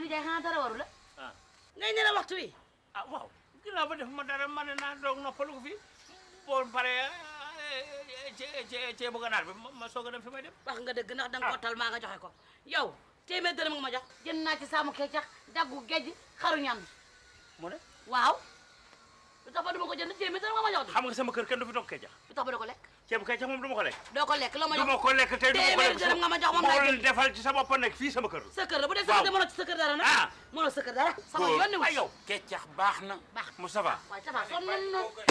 nijaay xanaa dara waru la ah ngay ne la waxtu wi ah waaw ginnaaw ba def ma dara ma ne naa doog noppalu ko fi boo paree cee cee cee bëgg a naat bi ma ma soog a dem fi may dem. wax nga dëgg ndax danga ko tal maa nga joxe ko yow téeméer dërëm nga ma jox jënd naa ci saamu kecax daggu gejj xaru ñam mu ne waaw lu tax ba duma ko jënd téeméer dërëm nga ma jox di xam nga sama kër kenn du fi toog kecax lu tax ba doo ko lekk ceebu kecax moom du ma ko lekk. doo ko lekk loo ma du ma jox ko lekk tey du ma ko téeméer lekk dërëm nga ma jox moom moo laa leen jënd defal ci sa bopp nekk fii sama kër. sa kër la bu dee sa waaw. kër de mënoo ci sa kër dara nag Ah. mënoo sa kër dara sama góor yoon ne ay yow keccax baax na baax Moustapha waaye tabax sonn nañu noonu